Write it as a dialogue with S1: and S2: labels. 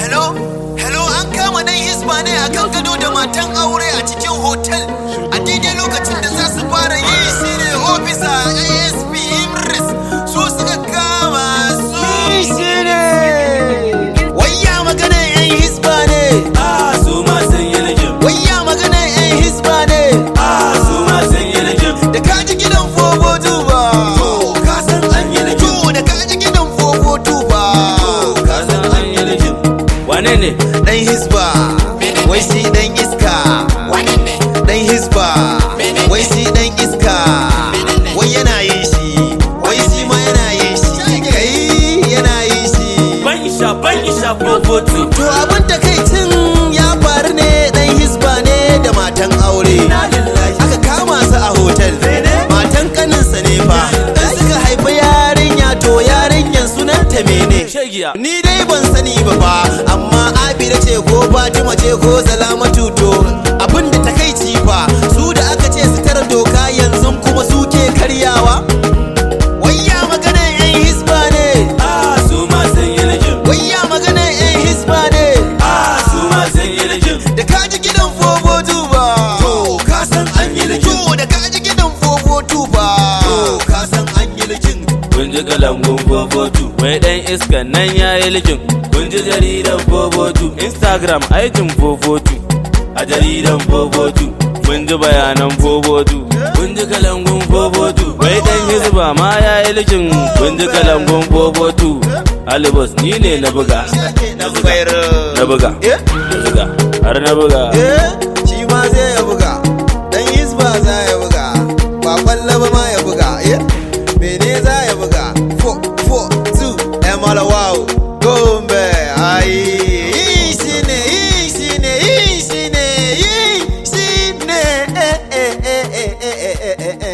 S1: hello hello an kama dan hisba ne akan gado da matan aure a cikin hotel a daidai lokacin da za su fara yi shi ne ofisa asp imris su suka kama su shi ne wayya magana yan hisba ne
S2: Ah, su ma sun yi lijin.
S1: wayya magana yan hisba ne
S2: Ah, su ma sun yi lijin.
S1: da kaji gidan fogo tuba
S2: Ka san an yi lijin.
S1: to da kaji gidan fogo tuba
S2: Ka san an yi lijin. Wane ne?
S1: dan hisba wai shi dan iska dan hisba wai shi dan iska wai yana yin shi wai shi ma yana yin shi kai yana yin shi
S2: Ban isha, ban isha, fofotu.
S1: to abin takaicin ya faru ne dan hisba ne da matan aure
S2: Inna lillahi.
S1: aka kama su a hotel matan kaninsa ne fa dan suka haifi yarinya to yarinyan sunanta mene
S2: Shegiya.
S1: Ni dai ban sani ba fa amma Abida ce ko Fatima ce ko Salamatu to abin da takaici fa su da aka ce su tara doka yanzu kuma su ke karyawa Wayya magana yan hisba ne
S2: Ah, su ma sun yi lijin.
S1: Wayya magana yan hisba ne
S2: Ah, su ma sun yi lijin.
S1: Da kaji gidan fogo tuba
S2: To, ka san an yi lijin.
S1: To da kaji gidan fogo tuba
S2: To, ka san an yi lijin. Kun ji kalangun fofotu. Wai dan iskan nan ya yi lijin. Kun ji jaridan fofotu. Instagram aikin fofotu. A jaridan fofotu. Mun ji bayanan fofotu. Kun ji kalangun fofotu. Wai dan hizba ma ya yi lijin. Kun ji kalangun fofotu. Alibas ni ne na buga.
S1: Na bayar
S2: Na buga.
S1: Eh?
S2: Na buga. Har na buga.
S1: Eh, shi ma zai ya buga dan hisba za ya buga ba kwallo ba ma ya buga eh mene za ya buga 4 4 2 emala wow gombe ai yi shi ne yi shi ne yi shi ne yi shi ne eh eh eh eh eh eh eh eh